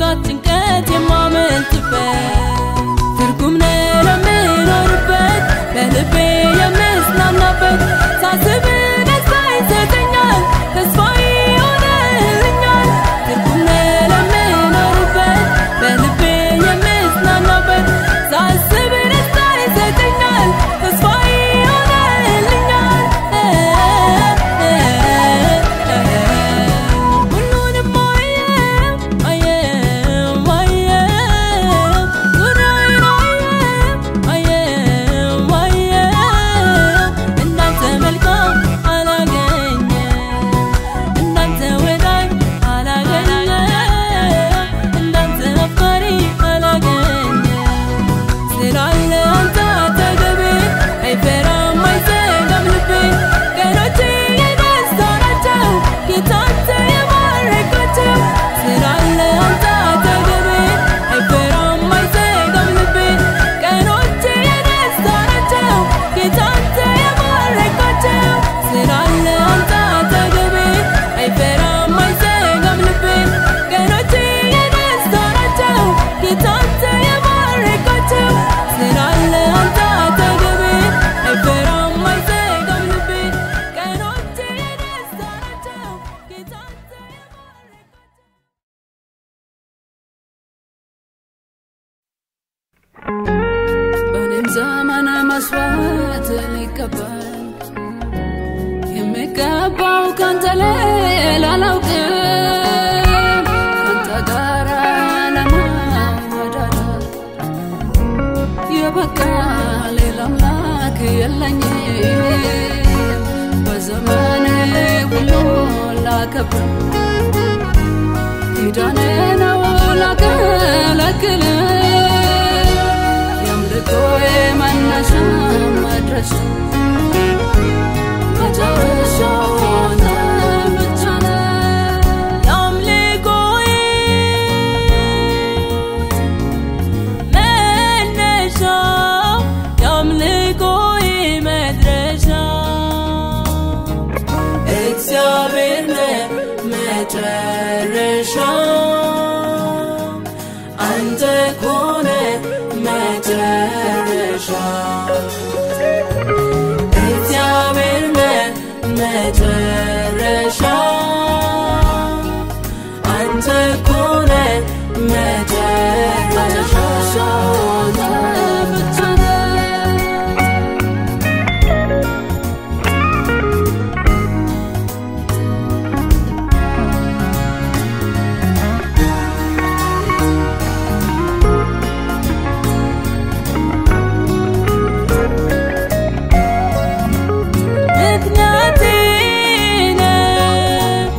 ከፍርሃት ጭንቀት የማመልጥበት ትርጉም ነው ለምኖርበት በልቤ የምጽናናበት ሳስብ ደስታ ይሰጠኛል ተስፋ ይሆንልኛል ትርጉም ነው ለምኖርበት በልቤ የምጽናናበት ሳስብ ደስታ ይሰጠኛል ተስፋ ይሆንልኛል ሁሉንም አየው አየው አየው ዙሪያዬን አየው አየው አየው እንዳንተ መልካም አላገኘም እንዳንተ ወዳጅ አላገኘም እንዳንተ አፍቃሪ አላገኘም ስላለ አንተ አጠገቤ አይፈራም አይሰጋም ልቤ ቀኖቼ የደስታ ናቸው ጌታ አንተ የባረካቸው ስላለ አንተ አጠገቤ አይፈራም አይሰጋም ልቤ ቀኖቼ የደስታ ናቸው ጌታ አንተ የባረካቸው ስላለ አንተ አጠገቤ አይፈራም አይሰጋም ልቤ ቀኖቼ የደስታ ናቸው ጌታ አንተ የባረካቸው ስላለ አንተ አጠገቤ አይፈራም አይሰጋም ልቤ ቀኖቼ የደስታ ናቸው ጌታ አንተ የባረካቸው በእኔም ዘመን መስዋዕት ሊቀበል የሚገባው ካንተ ሌላ አላውቅም ካንተ ጋር ለመወዳደር የበቃ ሌላ አምላክ የለኝም በዘመኔ ሁሉ ላከብር ኪዳኔ ነው ላገለግል የአምልኮዬ መነሻ መድረሻ መጨረሻው አንተ ብቻ ነህ። የአምልኮዬ መነሻ የአምልኮዬ መድረሻ እግዚአብሔር ነህ መጨረሻ አንተ ኮነ መጨረሻ እግዚአብሔር ነህ መጨረሻ አንተ ኮነ መጨረሻ አንተ ብቻ ነህ። ምክንያቴ ነህ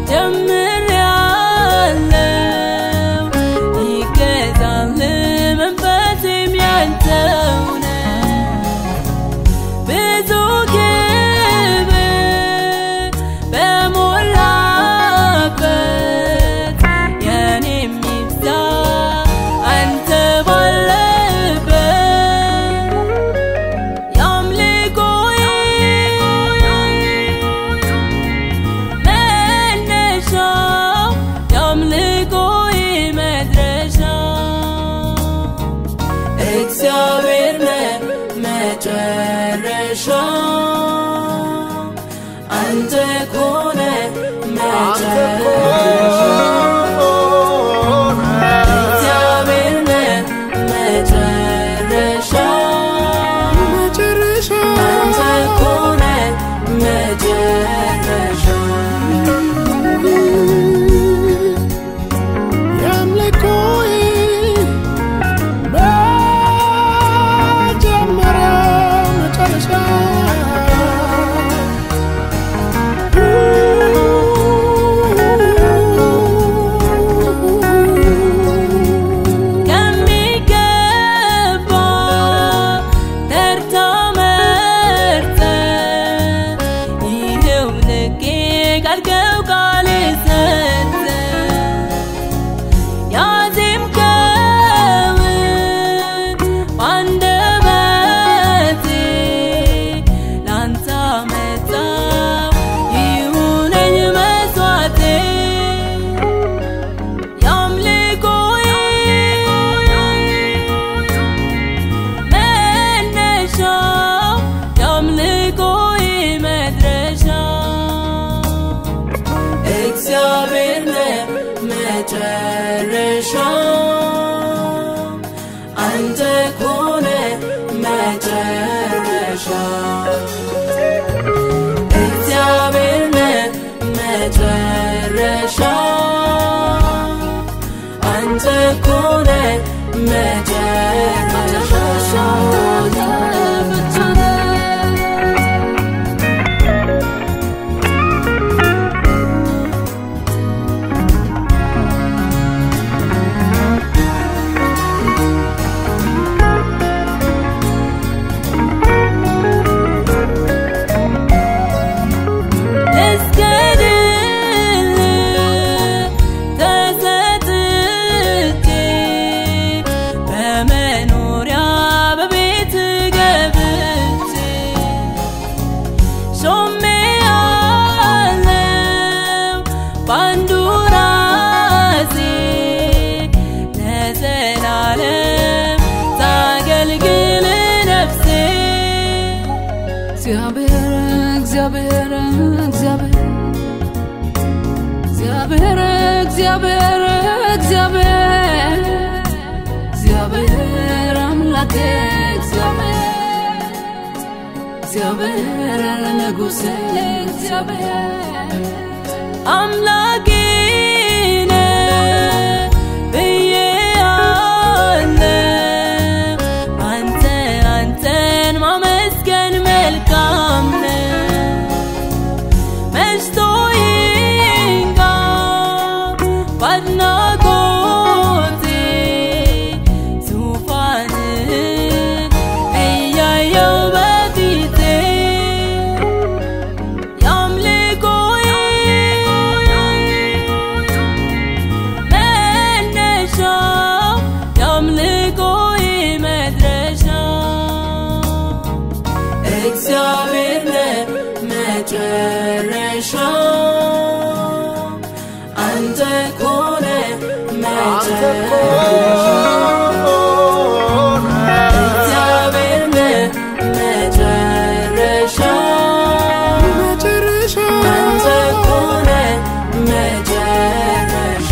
ጀምሬያለሁ ይገዛል መንፈሴም ያንተው ነው ብዙ ክብር በሞላበት የኔ የሚብዛ አንተ ባለበት የአምልኮዬ መነሻ የአምልኮዬ መድረሻ እግዚአብሔር ነህ መጨረሻ አንተ ኮነ መጨረሻ እግዚአብሔር ነህ መጨረሻ አንተ ኮነ መጨረሻ ከሚገባ ተርታ መርጠህ ይኸው ልኬ ካልከው ቃል ሰጠህ ያዜምከውን በአንደበቴ ላንተ አመጣው ይሁነኝ መስዋዕቴ የአምልኮዬ አንተ ኮነ መጨረሻ እግዚአብሔር ነህ መጨረሻ አንተ ኮነ መጨረሻ ልስገድልህ ተሰጥቼ በመኖሪያ በቤት ገብቼ ሾሜአለው በአንዱ ራሴ ለዘላለም ታገልግል ነፍሴ እግዚአብሔር እግዚአብሔር እግዚአብሔር እግዚአብሔር እግዚአብሔር እግዚአብሔር እግዚአብሔር አምላኬ እግዚአብሔር እግዚአብሔር ንጉሴ እግዚአብሔር አምላኬ ነህ ብዬአለው። አንተ አንተን ማመስገን መልካም ነው። መሽቶ ይንጋ በአድናቆቴ ዙፋንህን እያየው በፊቴ የአምልኮዬ መነሻ የአምልኮዬ መድረሻ እግዚአብሔር ነህ መጨረሻ አንተ ኮነ መጨረሻ እግዚአብሔር ነህ መጨረሻ አንተ ኮነ መጨረሻ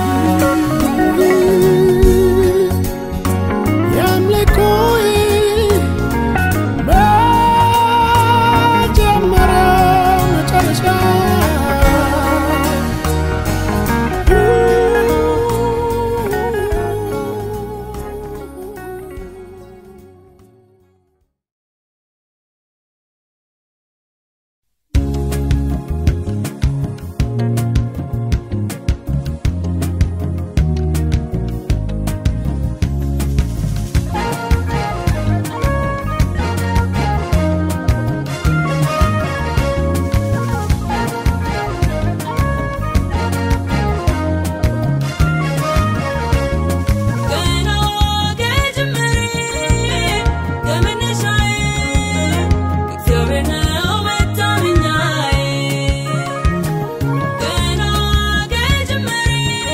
ገና ከጅምሬ ከመነሻዬ እግዚአብሔር ነው መታመኛዬ። ገና ከጅምሬ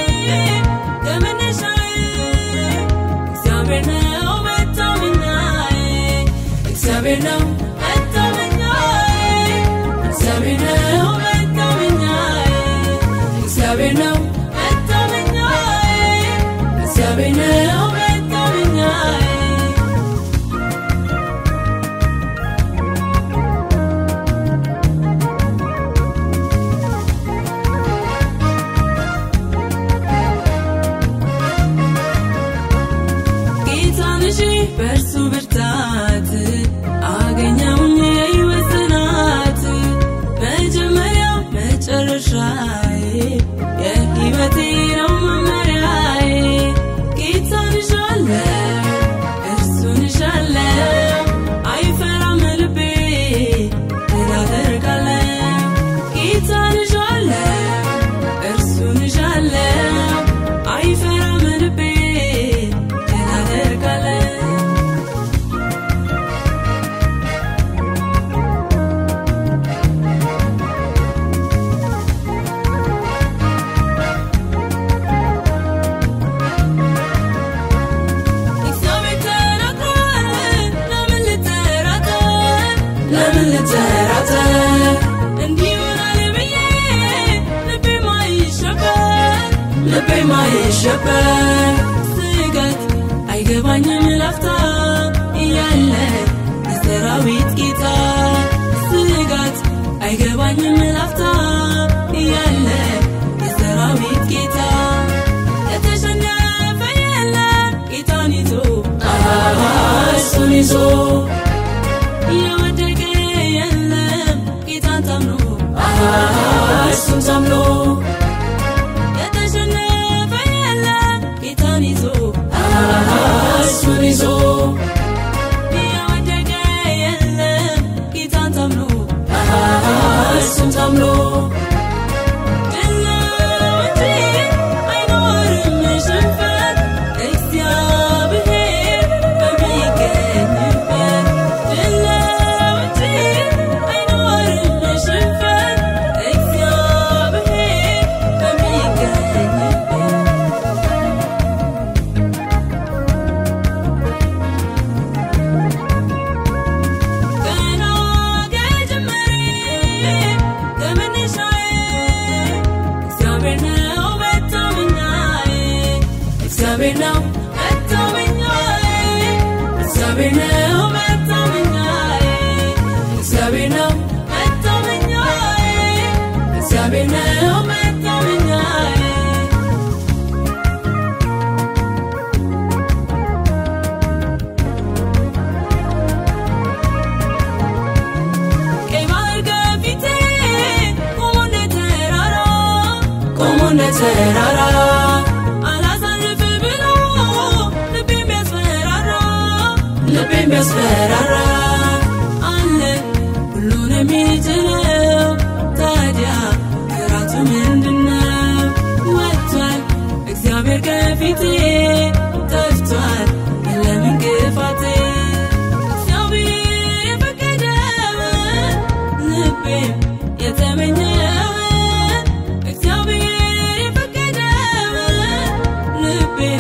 ከመነሻዬ እግዚአብሔር ነው መታመኛዬ። እግዚአብሔር ነው መታመኛዬ። እግዚአብሔር ነው መታመኛዬ። እግዚአብሔር ነው መታመኛዬ። እግዚአብሔር ነው መታመኛዬ። ጌታን እሺ በእርሱ ብርታት አገኘውኝ የሕይወት ጽናት መጀመሪያው መጨረሻዬ የሕይወቴ ነው መመሪያዬ ጌታን እሻለው እርሱን እሻለው አይፈራም ልቤ ድል አደርጋለሁ ጌታን እሻለው እርሱን እሻለው አይፈራም ልቤ ድል አደርጋለሁ ይዞ የወደቀ የለም ጌታን ታምኖ አሃ እሱን ታምኖ የተሸነፈ የለም ጌታን ይዞ አሃ እሱን ይዞ የወደቀ የለም ጌታን ታምኖ አሃ እሱን ታምኖ ድል ነው እንጂ አይኖርም ሽንፈት እግዚአብሔር በሚገኝበት ድል ነው እንጂ አይኖርም ሽንፈት እግዚአብሔር በሚገኝበት ገና ከጅምሬ ከመነሻዬ እግዚአብሔር ነው መታመኛዬ እግዚአብሔር ነው መታመኛዬ እግዚአብሔር ነው መታመኛዬ እግዚአብሔር ነው መታመኛዬ እግዚአብሔር ነው መታመኛዬ ቀይ ባህር ከፊቴ ቆሞ እንደ ተራራ ቆሞ እንደ ተራራ አላሳልፍ ብሎ ልቤ የሚያስፈራራ ልቤ የሚያስፈራራ አለ ሁሉን የሚችለው ታዲያ ፍርሃቱ ምንድነው? ወጥቷል እግዚአብሔር ከፊቴ ጠፍቷል የለም እንቅፋቴ እግዚአብሔር የፈቀደውን ልቤም የተመኘውን እግዚአብሔር የፈቀደውን ልቤም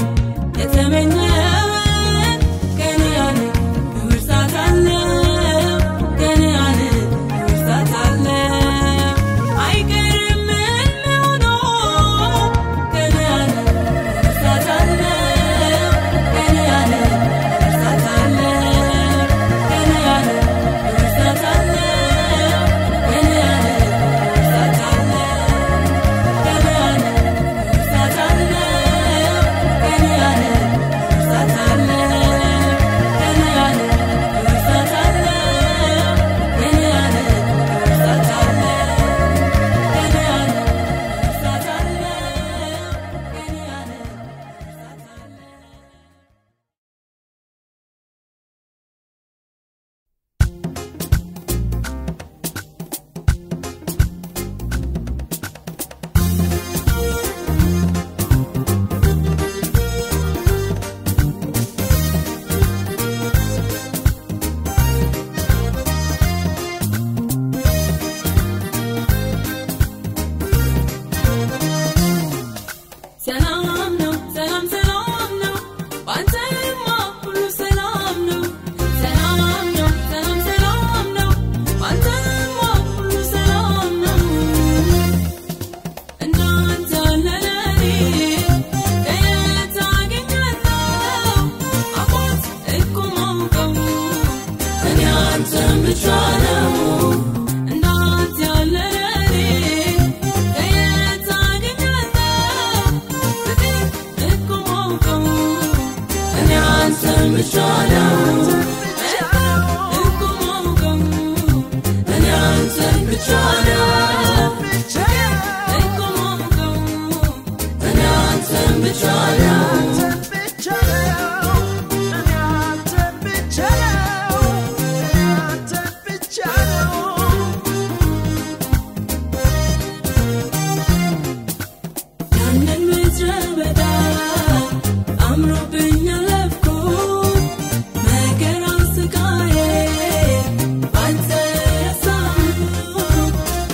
የተመኘውን ቀን ያለ ብርታት አለው ቀን ያለ ብርታት አለው አይቀርም ሆኖ ቀን ያለ ብርታት አለው ቀን ያለ ብርታት አለው ቀን ያለ ብርታት አለው ቀን ያለ ብርታት አለው ቀን ያለ ብርታት አለው ቀን ያለ ብርታት አለው ቀን ያለ ብርታት አለው ቀን ያለ ብርታት አለው ቀን ያለ ብርታት አለው ቀን ያለ ብርታት አለው ሰላም ነው ሰላም ሰላም ነው ባንተማ ሁሉ ሰላም ነው ሰላም ነው ሰላም ሰላም ነው ባንተማ ሁሉ ሰላም ነው እንዳንተ ለለኔ ከየት አገኛለሁ አባት እኮ ማውቀው እኔ አንተን ብቻ ነው እንዳንተ ያለ ለኔ ከየት አገኛለሁ ፍቅር እኮ ማውቀው እኔ አንተን ብቻ ነው እኮ ማውቀው እኔ አንተን ብቻ ነው እኮ ማውቀው እኔ አንተን ብቻ ነው ያንን ምድረ በዳ አምሮብኝ አለፍኩት መከራ ስቃዬ ባንተ ረሳሁት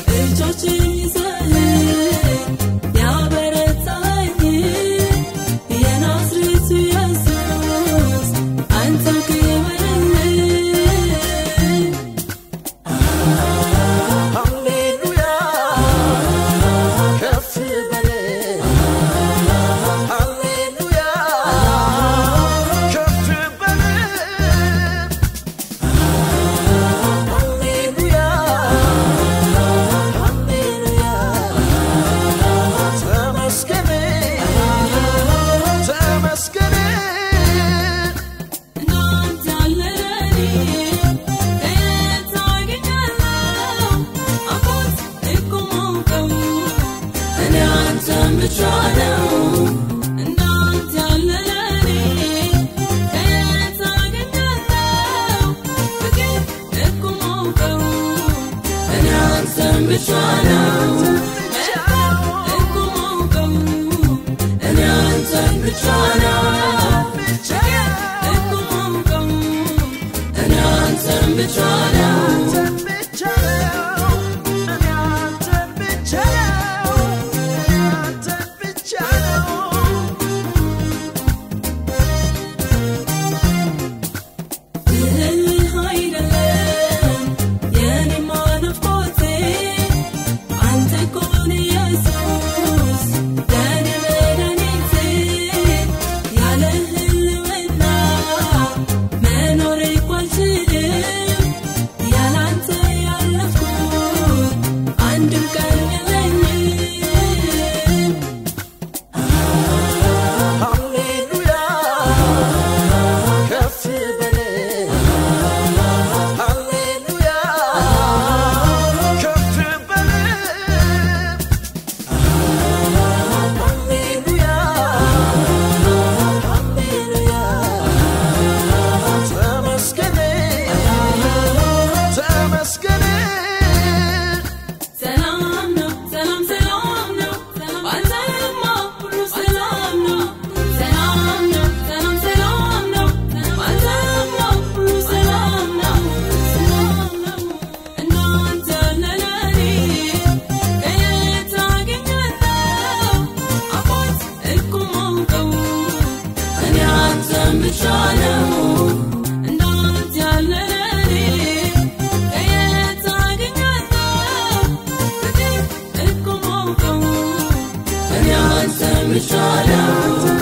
አንተን ብቻ ነው እንዳንተ ያለ ለኔ ከየት አገኛለሁ ፍቅር እኮ ማውቀው እኔ አንተን ብቻ ነው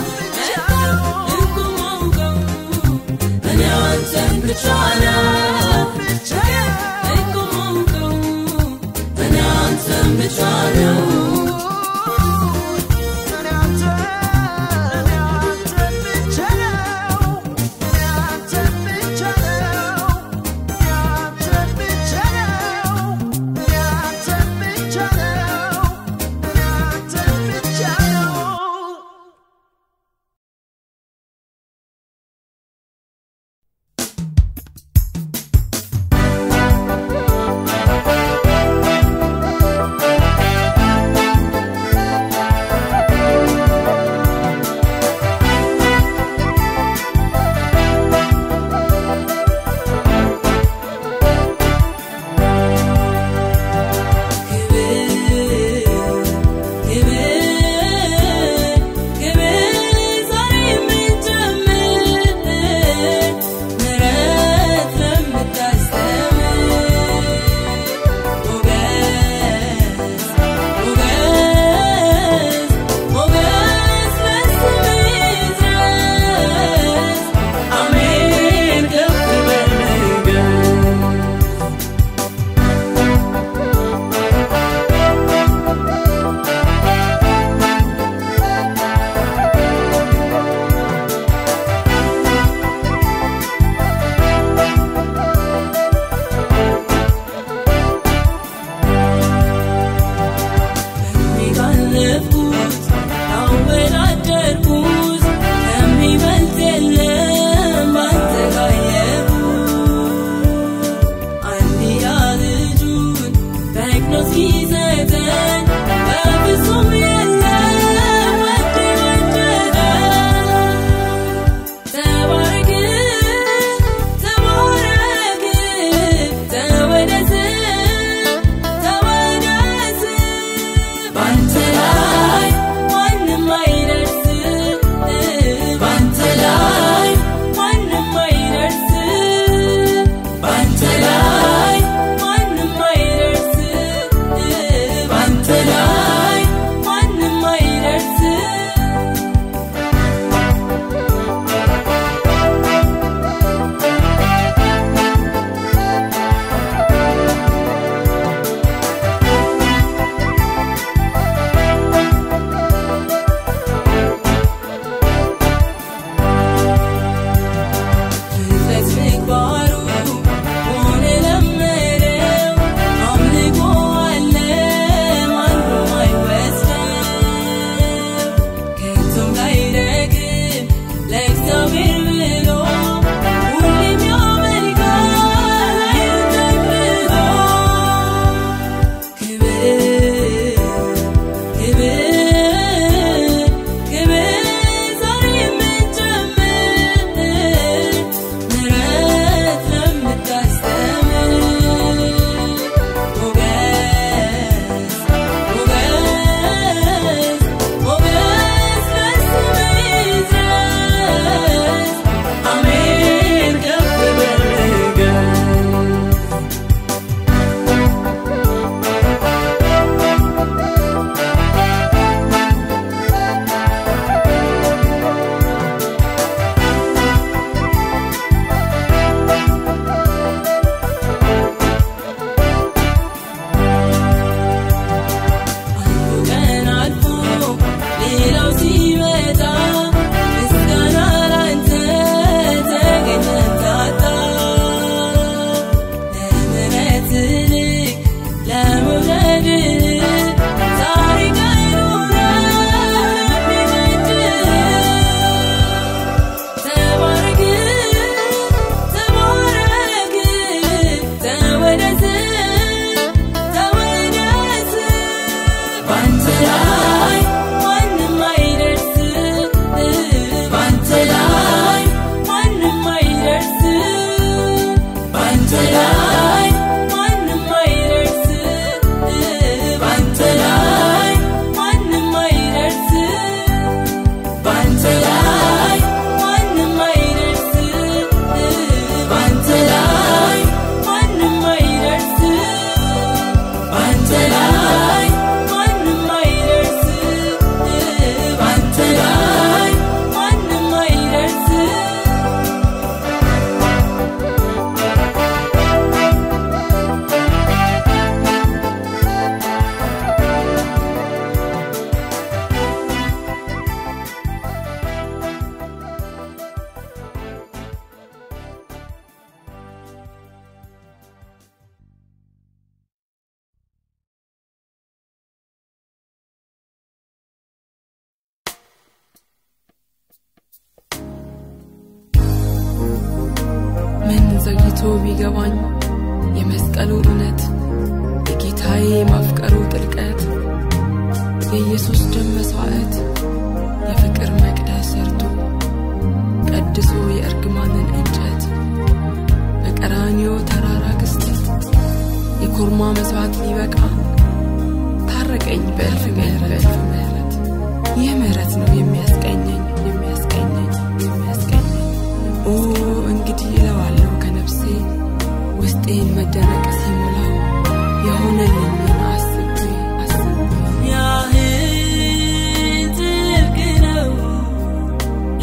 እኮ ማውቀው እኔ አንተን ብቻ ነው እኮ ማውቀው እኔ አንተን ብቻ ነው እኔ አንተን ብቻ ነው ዘግይቶ ቢገባኝ የመስቀሉ እውነት የጌታዬ ማፍቀሩ ጥልቀት የኢየሱስ ደም መሥዋዕት የፍቅር መቅደስ ሰርቶ ቀድሶ የእርግማንን እንጨት በቀራንዮ ተራራ ክስተት የኮርማ መሥዋዕት ሊበቃ ታረቀኝ በእልፍ ምሕረት በእልፍ ምሕረት ይህ ምሕረት ነው የሚያስቀኘኝ የሚያስቀኘኝ የሚያስቀኘኝ ኦ እንግዲህ እለዋለሁ ከነፍሴ ውስጤን መደነቅ ሲሞላው የሆነልኝን አስቤ አስቤ ያህል ጥልቅ ነው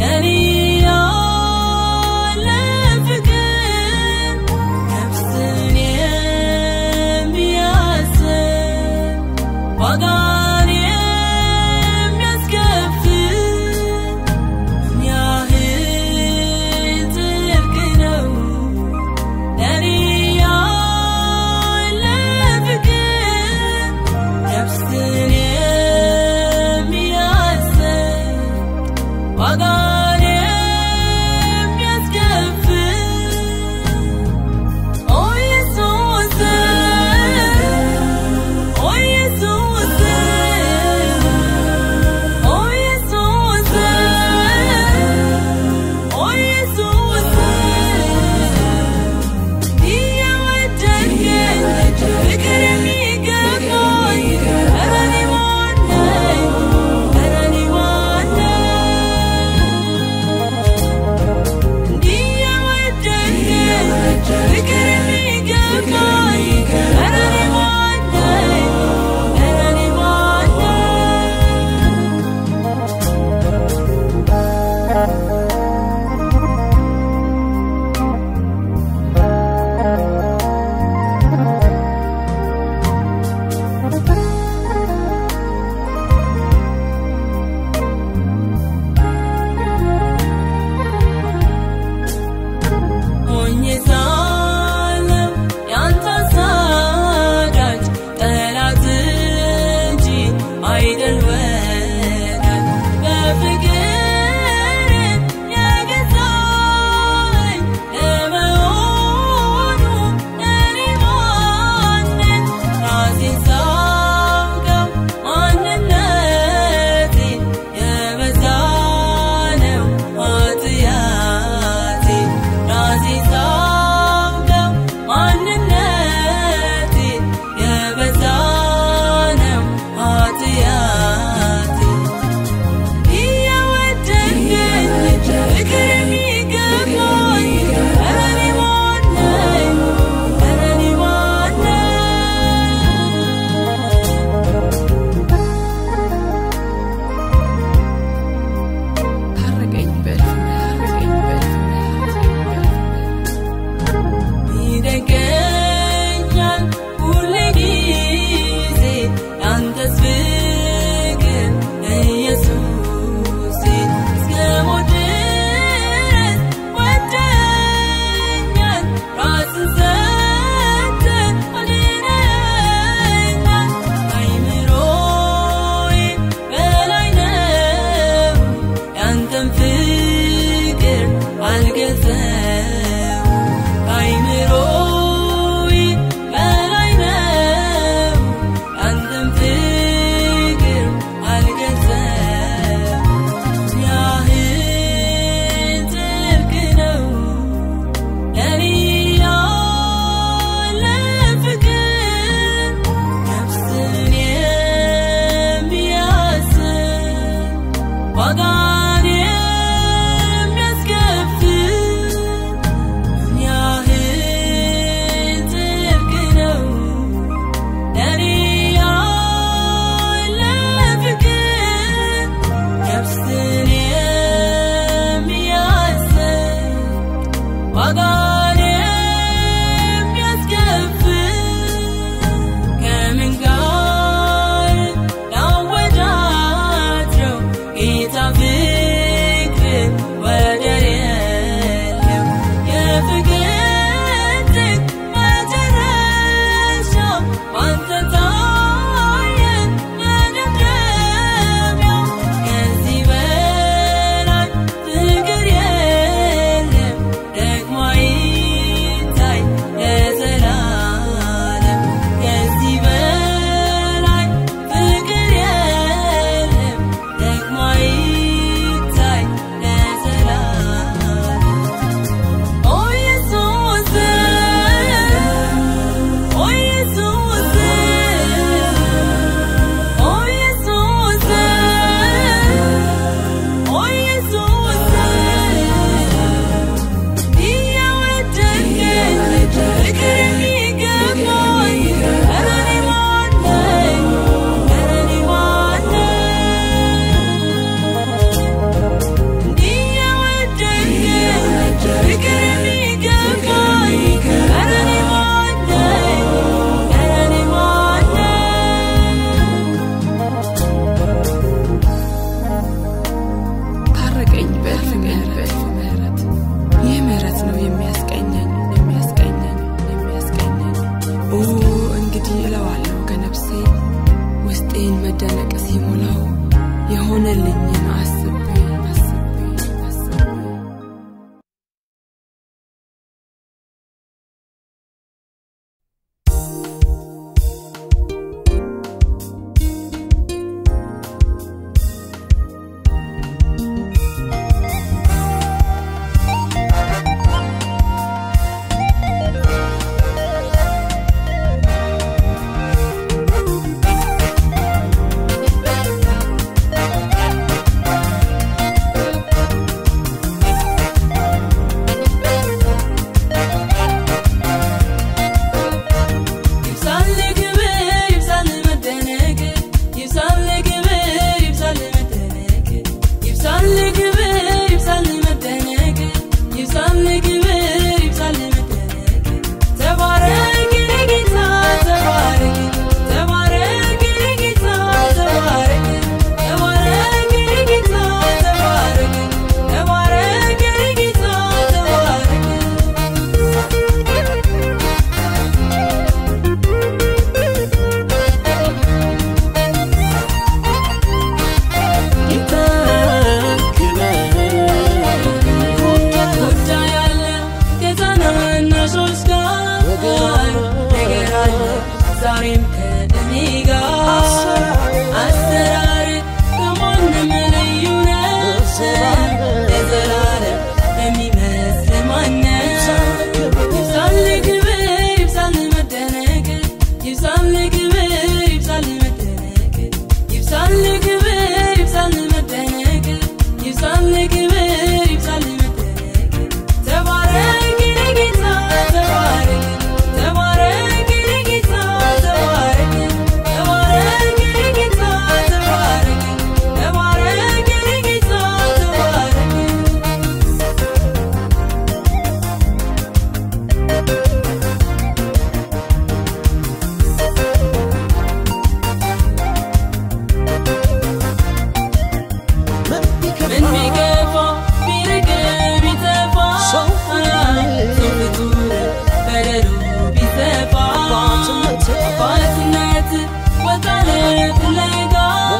ፍለጋ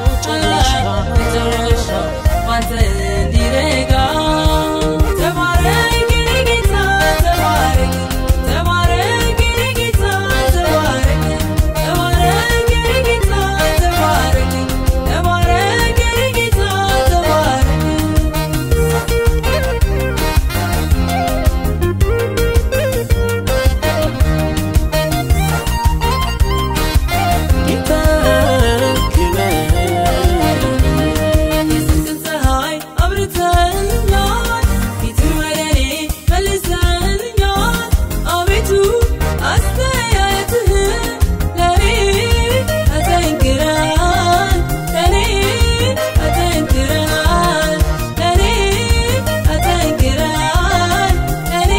መጨረሻ ባንተ እንዲረጋ ተባረክ የኔ ጌታ ተባረክ ተባረክ የኔ ጌታ ተባረክ ተባረክ የኔ ጌታ ተባረክ ተባረክ የኔ ጌታ ተባረክ የጽድቅን ፀሐይ አብርተህልኛል፣ ፊትህን ወደ እኔ መልሰህልኛል። አቤቱ አስተያየትህ ለእኔ አጠንክረሃል፣ ለእኔ አጠንክረሃል፣ ለእኔ አጠንክረሃል፣ ለእኔ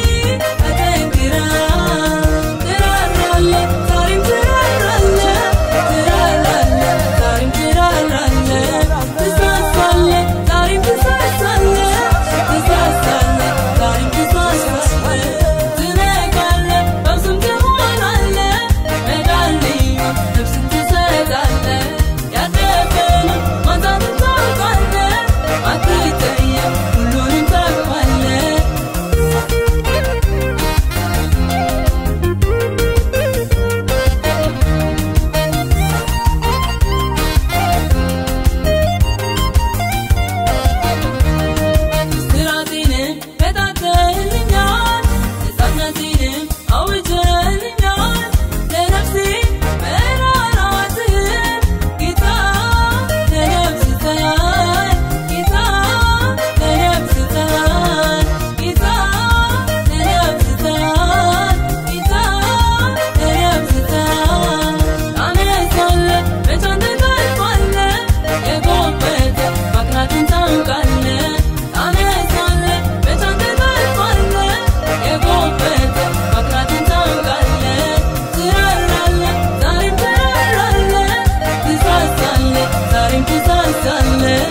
አጠንክረሃል። ትራራለህ፣ ዛሬም ትራራለህ፣ ትራራለህ፣ ዛሬም ትራራለህ፣ ትሳሳለህ፣ ዛሬም ትሳሳለህ፣ ትሳሳለህ፣ ዛሬም ትሳሳለህ፣ ትነጋለህ፣ በብዙም ትሆናለህ፣ መዳልኝ ነፍስን ትሰጣለህ፣ ያለፈንም ማንሳትን ታውቃለህ፣ አትጠየቅ፣ ሁሉንም ታውቃለህ። ስራቴንም በታተህልኛል ነፃነቴንም አውጀህልኛል ለነፍሴ መራራትህን ጌታ ተነፍስተሃል ጌታ ተነፍስተሃል ጌታ ተነፍስተሃል ጌታ ተነፍስተሃል ታነሳለህ መቼ አንተ ታልፋለህ የጎበጠ ማቅናትን ታውቃለህ ታነሳለህ መቼ አንተ ታልፋለህ የጎበጠ ማቅናትን ታውቃለህ ትራራለህ ዛሬም ትራራለህ ትሳሳለህ ዛሬም ትሳሳለህ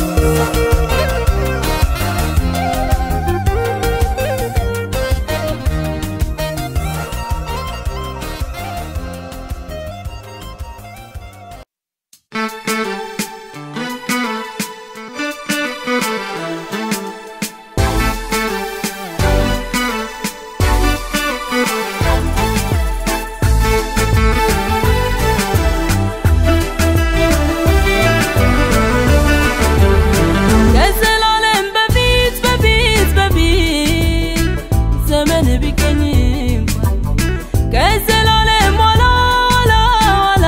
ከዘላለም በፊት በፊት በፊት ዘመን ቢገኝ እንኳን ከዘላለም ኋላ ኋላ ኋላ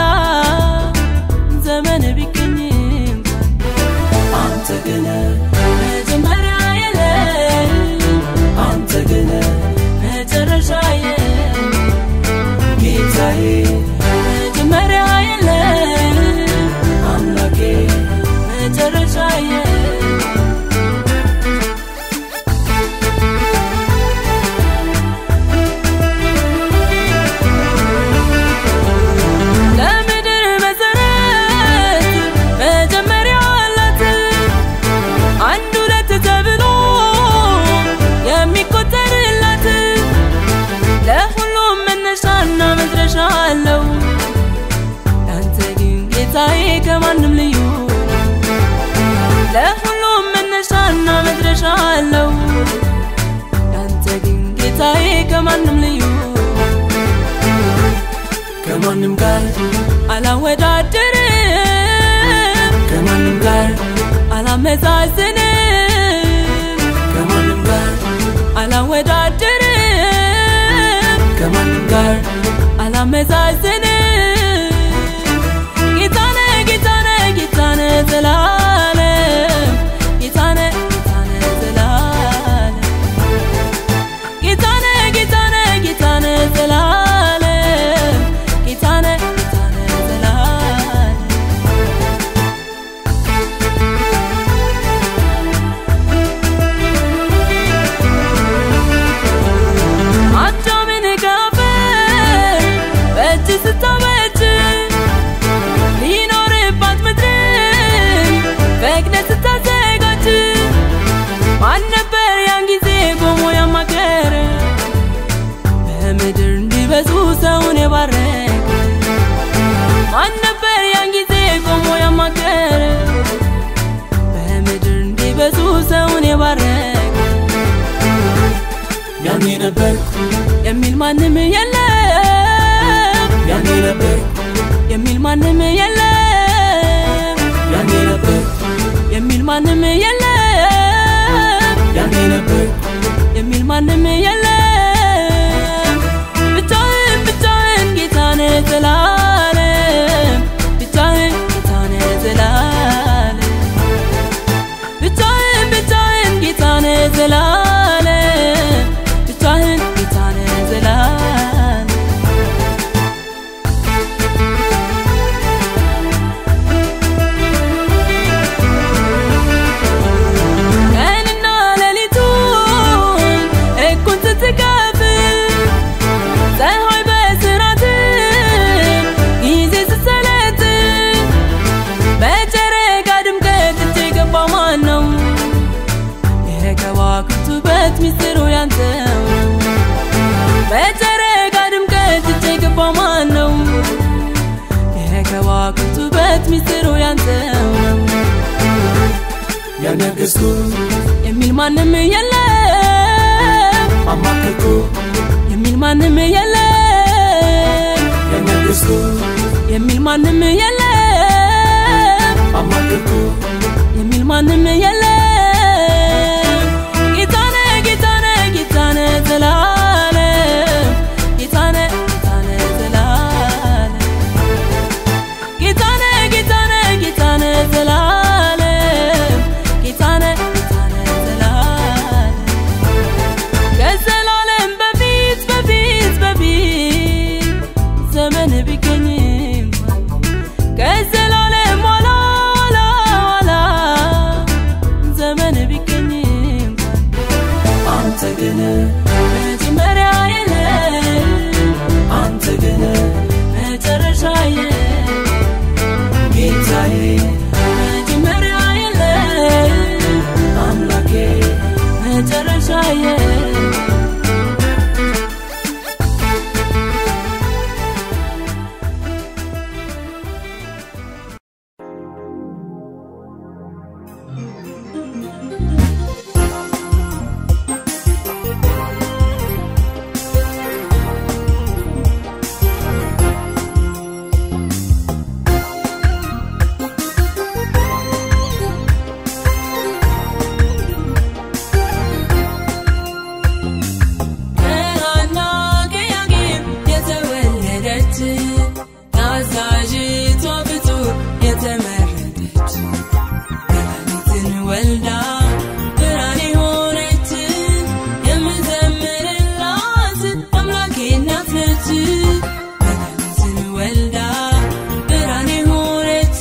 ዘመን ቢገኝ እንኳን አንተ ግን መጀመሪያ የለም አንተ ግን መጨረሻ የለም ጌታዬ መጀመሪያ የለም አምላኬ መጨረሻ የለም ለምድር መሰረት መጀመሪያ አላት አንድ ሁለት ተብሎ የሚቆጠርላት ለሁሉም መነሻና መድረሻ አለው አንተ ግን ጌታዬ ከማንም ልዩ ለሁሉም መነሻና መድረሻ አለው አንተ ግን ጌታዬ ከማንም ልዩ ከማንም ጋር አላወዳድርም ከማንም ጋር አላመዛዝንም ከማንም ጋር አላወዳድርም ከማንም ጋር አላመዛዝንም ጌታነ ጌታነ ጌታነ ዘላለም ጌታነ ጌታነ ዘላለም ጌታነ ጌታነ ጌታነ ዘላለም ጌታነ ጌታነ ዘላለም አዳምን ካፈር በእጅ ስታ ያኔ ነበርኩ የሚል ማንም የለም ያኔ ነበርኩ የሚል ማንም የለም ያኔ ነበርኩ የሚል ማንም የለም ያኔ ነበርኩ የሚል ማንም የለም ብቻህን ብቻህን ጌታነ ዘላለም ብቻህን ጌታነ ዘላለም ብቻህን ብቻህን ጌታነ ዘላለም ብቻህን ጌታነ ዘላለም ቀንና ሌሊቱን እኩል ስትከፍል ፀሐይ በስራት ጊዜ ስትሰለጥን በጨረቃ ድምቀት እጅ የገባ ማን ነው? የከዋክብት ውበት ሚስጥሩ ያንተው በጨረቃ ድምቀት እጅ የገባ ማን ነው? የከዋክብት ውበት ሚስጥሩ ያንተው ነው ያነገስኩ የሚል ማንም የለም አማከርኩ የሚል ማንም የለም ያነገስኩ የሚል ማንም የለም አማከርኩ የሚል ማንም የለም ጌታነ ጌታነ ጌታነ ዘላለም ጌታነ ጌታነ ዘላለም ጌታነ ጌታነ ጌታነ ዘላለም ጌታነ ጌታነ ዘላለም ከዘላለም በፊት በፊት በፊት ዘመን ቢገኝ ከዘላለም ኋላ ኋላ ኋላ ዘመን ቢገኝ አንተ ግን መጀመሪያ የለም አንተ ግን መጨረሻ የለም ጌታዬ መጀመሪያ የለም አምላኬ መጨረሻ የለም ከሐና ከያቄም የተወለደች ታዛዥቷ ፍጡር የተመረጠች መድኃኒትን ወልዳ ብርሃን የሆነች የምዘምርላት አምላኬ እናት ነች። መድኃኒትን ወልዳ ብርሃን የሆነች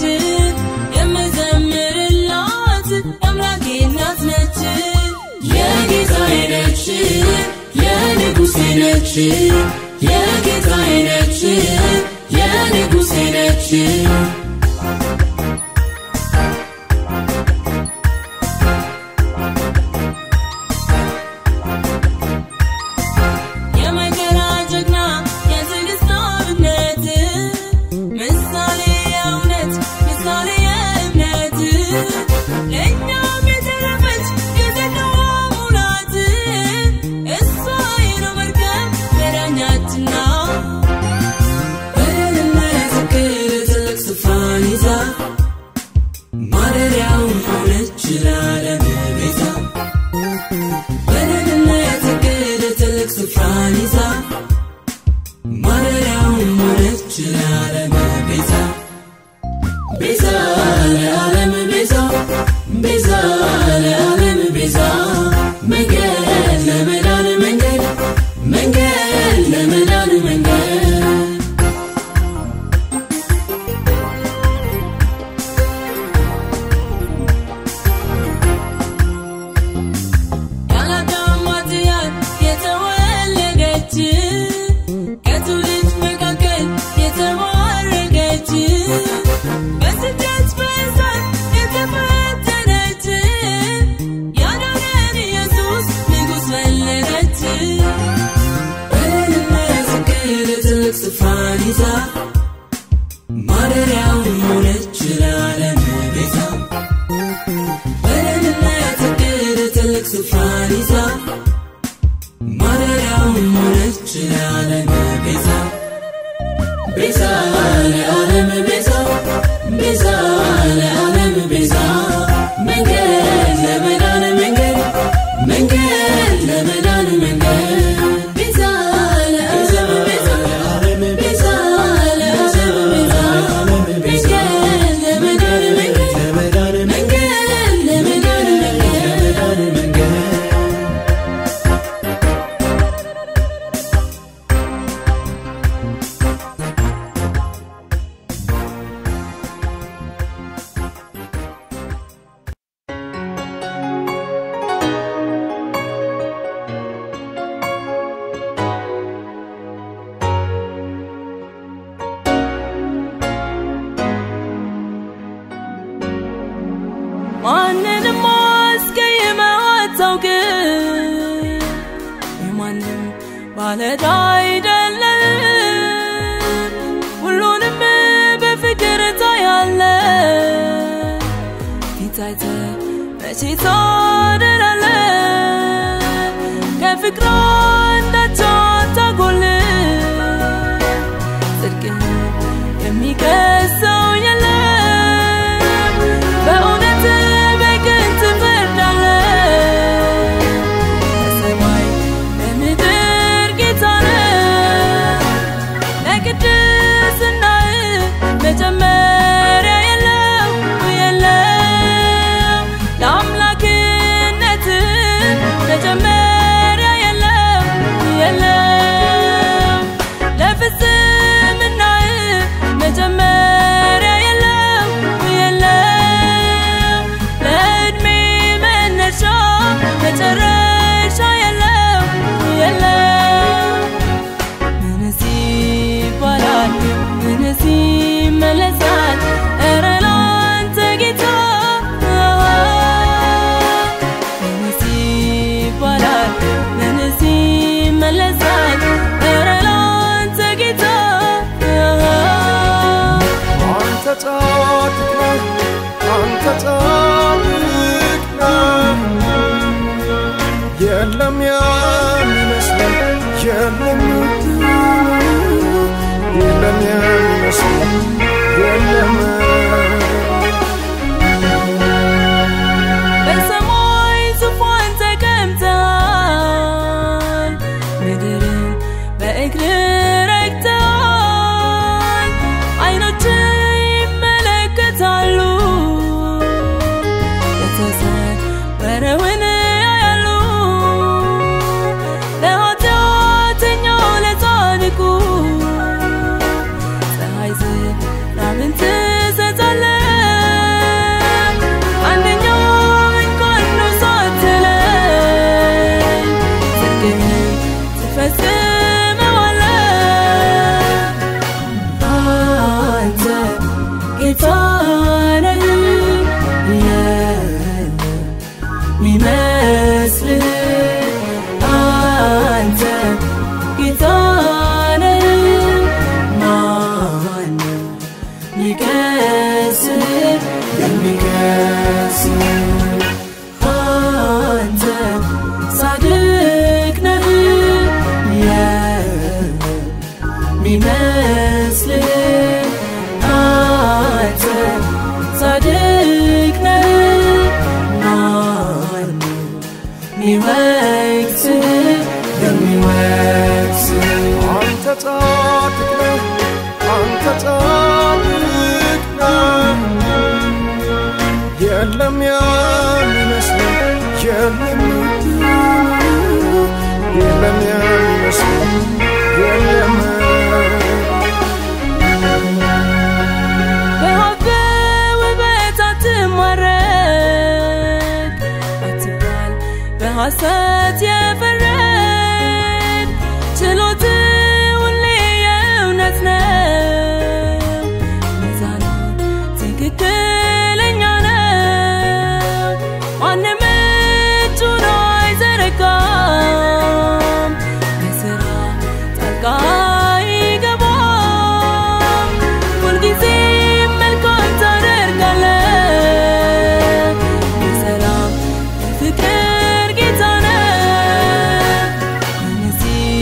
የምዘምርላት አምላኬ እናት ነች። የጌታዬ ነች የንጉሴ ነች የጌታዬ ነች የንጉሴ ነች የመከራ ጀግና የትዕግስት አብነት ምሳሌ የእውነት ምሳሌ የእምነት ለእኛም የተረፈች የጸጋዋ ሙላት እሷ የነው መርከብ መዳኛችን ናት። በደህንነት እቅድ ትልቅ ስፍራን ይዛ ማደሪያውን ሆነች ለዓለም ቤዛ በደህንነት እቅድ ትልቅ ስፍራን ይዛ ማደሪያውን ሆነች ለዓለም ቤዛ ቤዛ ለዓለም ቤዛ ቤዛ ለዓለም ቤዛ መንገድ ለመዳን መንገድ መንገድ ለመዳን መንገድ ያላዳም ኃጢአት የተወለደች ከትውልድ መካከል የተባረከች በስደት በእሳት የተፈተነች ያዳነን ኢየሱስ ንጉሥ ወለደች በደህንነት እቅድ ትልቅ ስፍራን ይዛ ማደሪያውን ሆነች ለዓለም ቤዛ በደህንነት እቅድ ትልቅ ስፍራን ይዛ ማደሪያ ሆነች ለዓለም ቤዛ ቤዛ ለዓለም ቤዛ ቤዛ ለዓለም ቤዛ መንገድ ለመዳን መንገድ መንገድ ለመዳን መንገድ ቤዛ ለዓለም ቤዛ ቤዛ ለዓለም ቤዛ መንገድ ለመዳን መንገድ ለመዳን መንገድ ለመዳን መንገድ መንገድ ማንንም አስቀይመህ አታውቅም የማንም ባለዕዳ አይደለም ሁሉንም በፍቅር ታያለህ ፊት አይተህ መቼ ታደላለህ ከፍቅር አንዳች አታጎልም ጽድቅህን የሚከሰው የለም በእውነት በቅን ትፈርዳለህ በሰማይ በምድር ጌታ ነህ ለቅድስናህ መጀመሪያ የለው የለም ለአምላክነትህ መጀመሪያ የለው የለም ለፍጽምናህ መጀመሪያ የለው የለም ለዕድሜ መነሻ መጨረሻ የለው የለም ምንስ ይባላል ምንስ ይመለሳል ኧረ ላንተ ጌታ ምንስ ይባላል ምንስ ይመለሳል ኧረ ላንተ ጌታ አንተ ጻድቅ ነህ፣ አንተ ጻድቅ ነህ። የለም የሚመስለን የለም የለም የሚመስለን የለም በሰማይ ዙፋን ተቀምጠሃል ምድርን በእግር ረግጠሃል አይኖች ይመለከታሉ የተሰወረውን ያያሉ ለኃጢአተኛው ለጻድቁ ፀሐይ ዝናብን ትሰጣለህ አንደኛው እንኳን ነው ሳትለይ ጽድቅህን ትፈጽመዋለህ አንተ ጌታ ነህ የለም ሚመስልህ አንተ ጌታ ነህ ማነው ሚከስህ የሚከስህ አንተ ጻድቅ ነህ የሚመስልህ አንተ ጻድቅ ነህ ማነው ሚወቅስህ የሚወቅስህ አንተ ጻድቅ ነህ፣ አንተ ጻድቅ ነህ። የለም የሚመስለን የለም የለም የሚመስለን የለም በሀብት ውበት አትማረክ አትባል በሐሰት የፈረድ ችሎት ሁሌ የእውነት ነው ሚዛኑ ትክክለኛ ነው ማንም እጁን አይዘረጋም በስራ ጣልቃ አይገባም ሁልጊዜ መልካም ታደርጋለህ የሰላም የፍቅር ጌታ ነህ ምንስ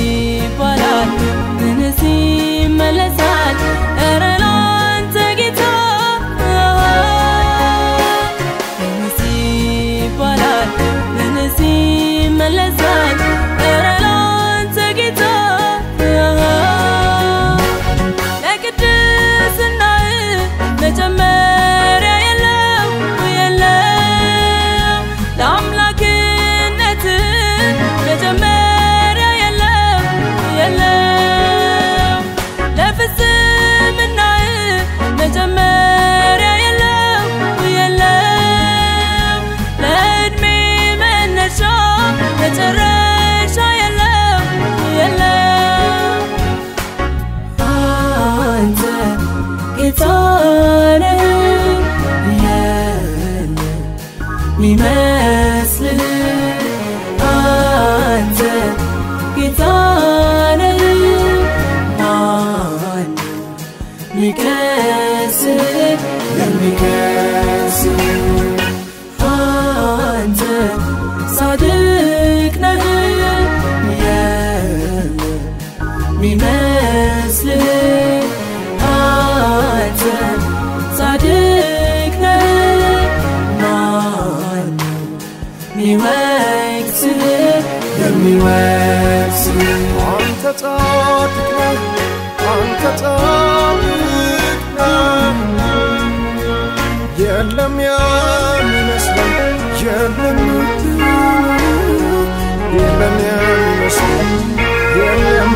ሚመስልህ አንተ ጌታ ነህ ማን ሚከስህ የሚከስህ አንተ ጻድቅ ነህ የሚመስልህ አንተ ጻድቅ ነህ ማን ሚወቅስህ የሚወቅስህ አንተ ጻድቅ ነህ አንተ ጻድቅ ነህ የለም የሚመስለን የለም የለም የሚመስለን የለም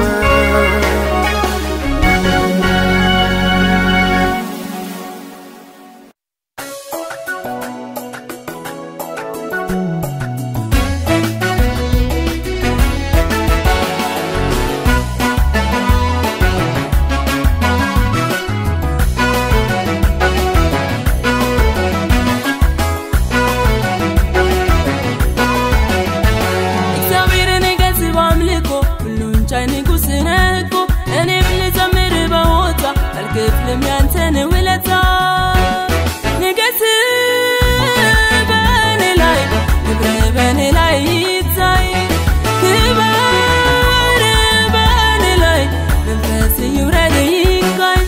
እግዚአብሔርን ገዝ በአምልኮ ሁሉን ቻይ ንጉሥ ነህ እኮ እኔም ልዘምር በሆታ አልክፍልም ያንተን ውለታ ንገስ በእኔ ላይ ክብር በእኔ ላይ ይታይ ክበር በእኔ ላይ መንፈስ ይውረድ ይቃኝ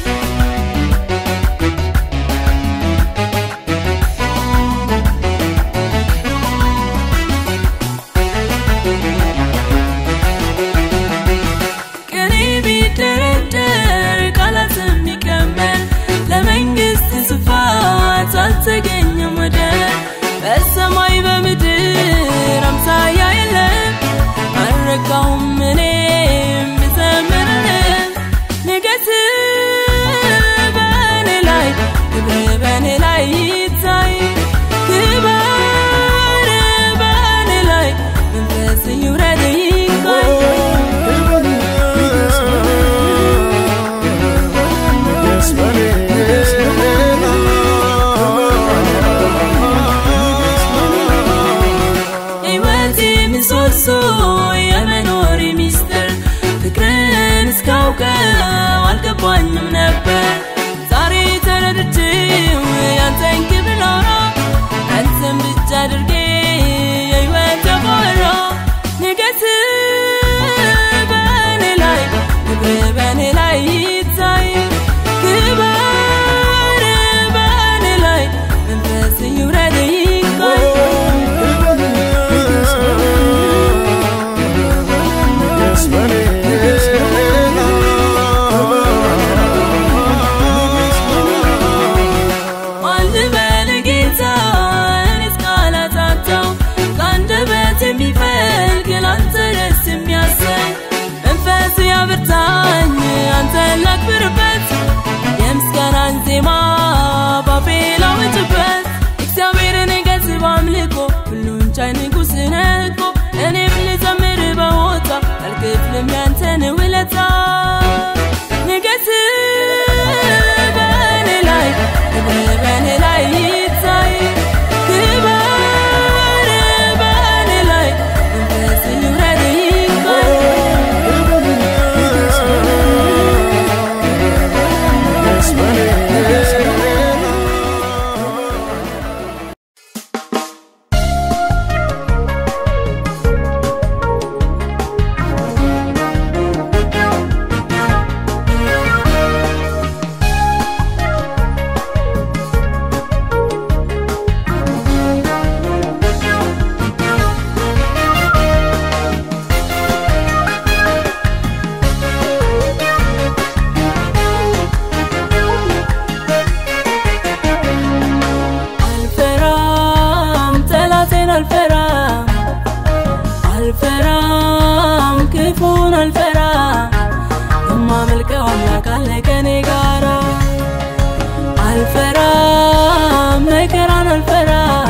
ቅኔ ቢደረደር ቃላት የሚቀመር ለመንግስት ስፋት አልተገኘም ወደር በሰማይ በምድር አምሳያ የለም አልረካውም እኔም ብዘምርልህ ንገስ በእኔ ላይ ክብር በእኔ ላይ ይታይ ክበር በእኔ ላይ መንፈስ ይውረድ ይቃኝ Yes, buddy. ሕይወቴ ምሰሶ የመኖሪ ሚስጥር ፍቅርን እስካውቀው አልገባኝም ነበር ዛሬ ተረድቼው ያንተን ክብር ላውራ አንተን ብቻ አድርጌ የሕይወት ተባራ ንገስ በእኔ ላይ ክብር በእኔ ላይ ይታይ ክበር በእኔ ላይ መንፈስ ይውረድ ይቃኝ Yes, buddy. ማን ልበል ጌታ እኔስ ቃላት አጣሁ ከአንደበት የሚፈልቅ ላንተ ደስ የሚያሰኝ መንፈስ ያብርታኝ አንተን ላክብርበት የምስጋናን ዜማ ባፌ ላውጅበት እግዚአብሔርን ገዝ በአምልኮ ሁሉን ቻይ ንጉሥ ነህ እኮ እኔም ልዘምር በሆታ አልክፍልም ያንተን ውለታ ንገስ በእኔ ላይ ክብር በእኔ ላይ ይታይ ክበር በእኔ ላይ መንፈስ ይውረድ ይቃኝ Yes, buddy. አልፈራም ጠላቴን አልፈራም አልፈራም ክፉን አልፈራም የማመልከው አምላክ አለ ከኔ ጋራ አልፈራም መከራን አልፈራም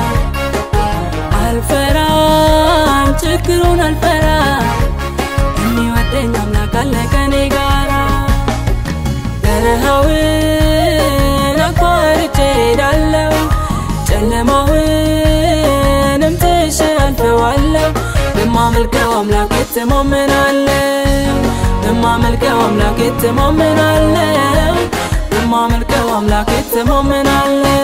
አልፈራም ችግሩን አልፈራም የሚወደኝ አምላክ አለ ከኔ ጋራ በረሃውን አቋርጬ ሄዳለሁ ጨለማውንም በማመልከው አምላክ እተማመናለሁ በማመልከው አምላክ እተማመናለሁ በማመልከው አምላክ እተማመናለሁ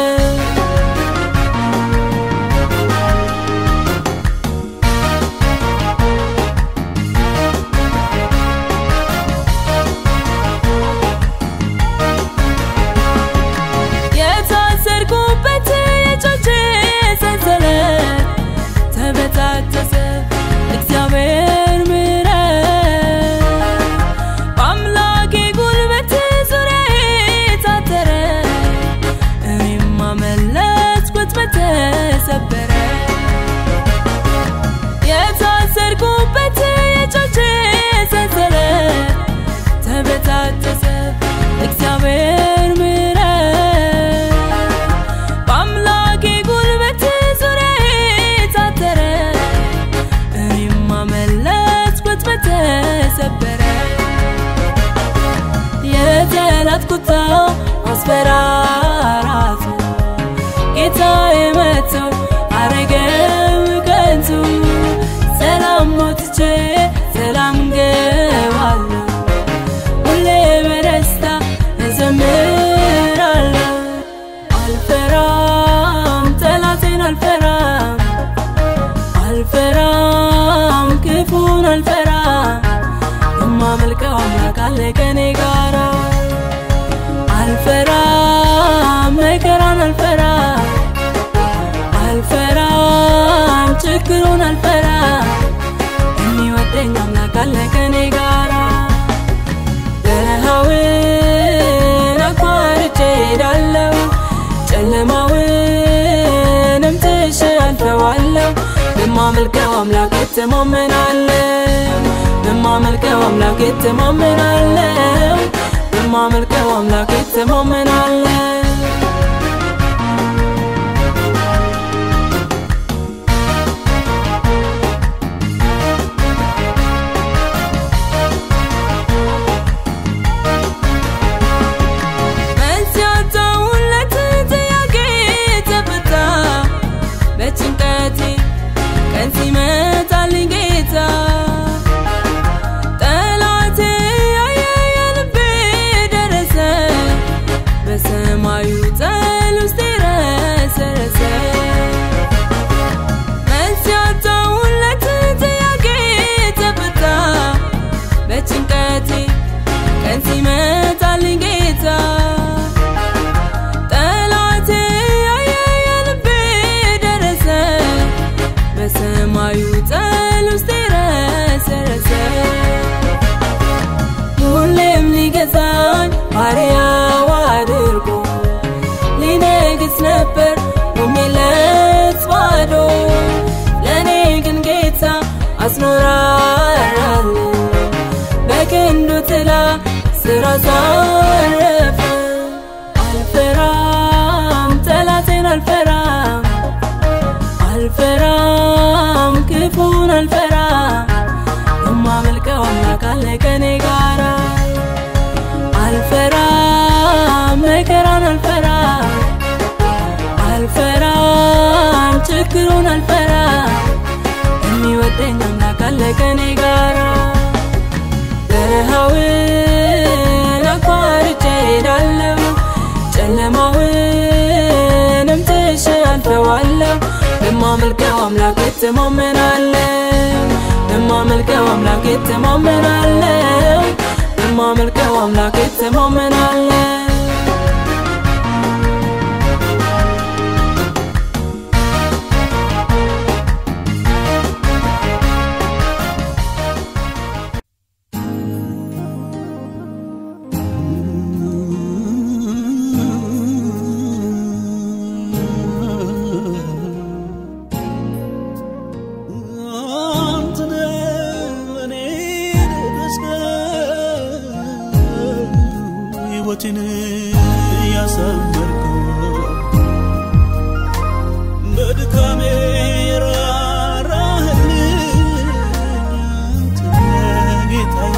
የታሰርኩበት የእጆቼ ሰንሰለት ተበጣጠሰ እግዚአብሔር ምሕረት በአምላኬ ጉልበት ዙሪያዬ ታጠረ እኔም አመለጥኩት በተሰበረ የታሰርኩበት የእጆቼ ሰንሰለት ተበጣጠሰ እግዚአብሔር ምሕረት በአምላኬ ጉልበት ዙሪያዬ ታጠረ እኔም አመለጥኩት በተሰበረ የጠላት ቁጣ አስፈራራቱ ጌታዬ መጥቶ አረገው ከንቱ ሰላም ሞትቼ ሰላም ገባለሁ ሁሌ በደስታ እዘምራለሁ አልፈራም ጠላቴን አልፈራም አልፈራም ክፉን አልፈራም የማመልከው አምላክ አለ ከኔ ጋራ አልፈራም መከራን አልፈራም አልፈራም ችግሩን አልፈራም የሚወደኝ አምላክ አለ ከኔ ጋራ በረሃውን አቋርጬ ሄዳለሁ ጨለማውንም ትሼ አልፈዋለሁ በማመልከው አምላክ እተማመናለሁ በማመልከው አምላክ እተማመናለሁ በማመልከው አምላክ እተማመናለሁ መልስ ያጣሁለት ጥያቄ ተፈታ በጭንቀቴ ቀን ሲመጣልኝ ጌታ ጠላቴ ያየ የልቤ ደረሰ በሰማዩ ጠል ውስጥ ረሰረሰ መልስ ያጣሁለት ጥያቄ ተፈታ በጭንቀቴ ቀን ሲመጣልኝ ጌታ ጠላቴ ያየ የልቤ ደረሰ በሰማዩ ጠል ውስጥ ረሰረሰ ሁሌም ሊገዛኝ ባሪያው አድርጎ ሊነግስ ነበር ቆሜለት ባዶ ለእኔ ግን ጌታ አስኖራራል በክንዱ ጥላ ስራ ሳረፈ አልፈራም ጠላቴን አልፈራም አልፈራም ክፉን አልፈራም የማመልከው አምላክ አለ ከኔ ጋራ አልፈራም መከራን አልፈራም አልፈራም ችግሩን አልፈራም የሚወደኝ አምላክ አለ ከኔ ጋራ በረሃውን አቋርጬ ሄዳለሁ ጨለማውንም ትሼ አልፈዋለሁ በማመልከው አምላክ እተማመናለሁ በማመልከው አምላክ እተማመናለሁ በማመልከው አምላክ እተማመናለሁ ሕይወቴን ያሳመርከው በድካሜ የራራህልኝ አንተ ጌታዬ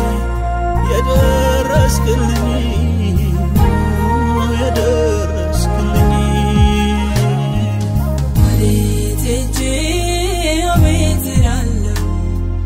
የደረስክልኝ የደረስክልኝ ወዴት ሄጄ አቤት እላለሁ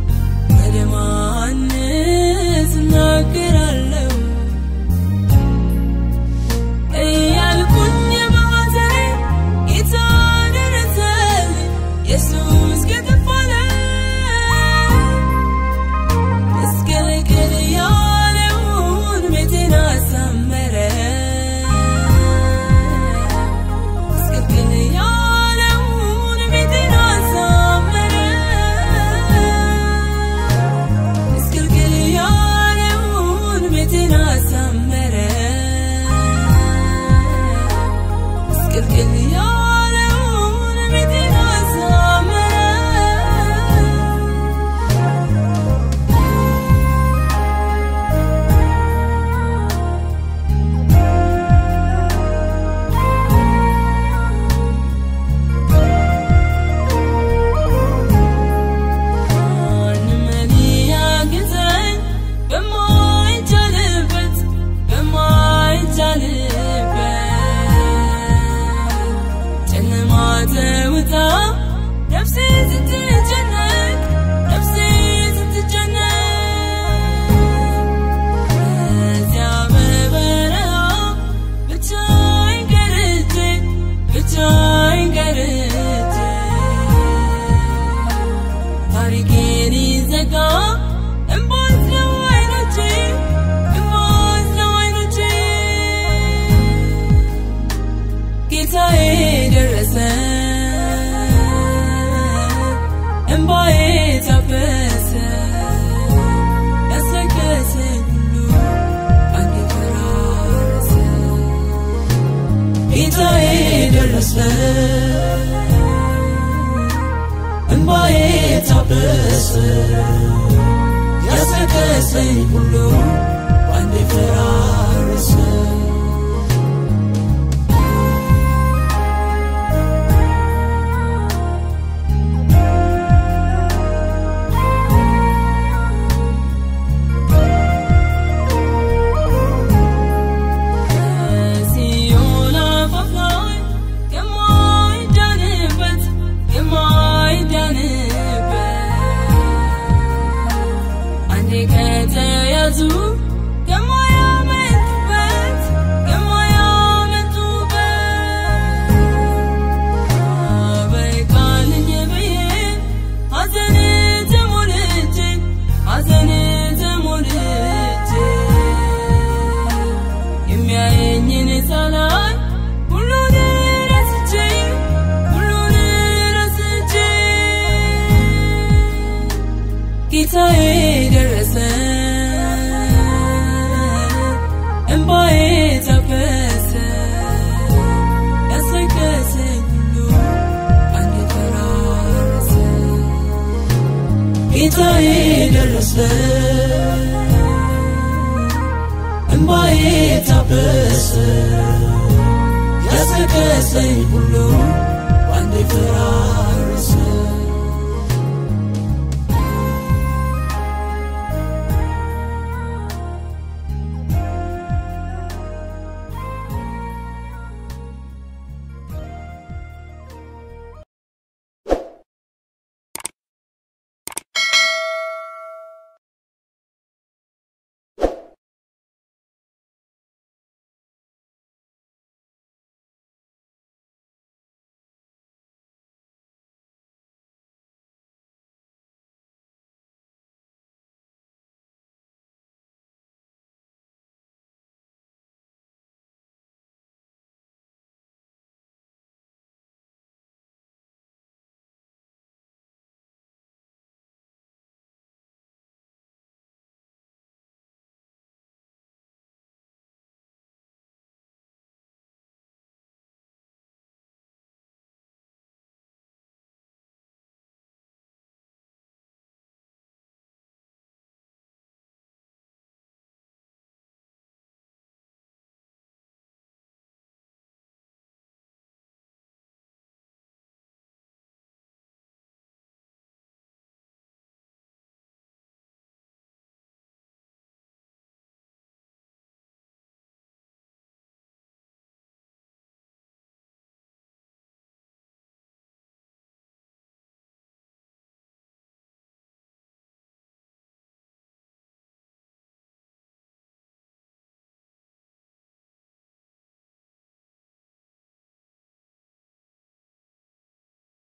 ያስከሰኝ ሁሉ ባንዴ ፈራረሰ ሲኦል አፋፍ ላይ የማይዳንበት የማይዳንበት አንዴ ከተያዙ የማያመልጡበት የማያመልጡበት በቃልኝ ብዬ ሐዘን ተሞልቼ ሐዘን ተሞልቼ የሚያየኝን ሳላይ ሁሉን ረስቼ ሁሉን ረስቼ ጌታዬ ደረሰ እንባዬ ታፈሰ ያስለቀሰኝ ሁሉ አንዴ ፈራረሰ ጌታዬ ደረሰ እንባዬ ታበሰ ያስለቀሰኝ ሁሉ ባንዴ ፈራ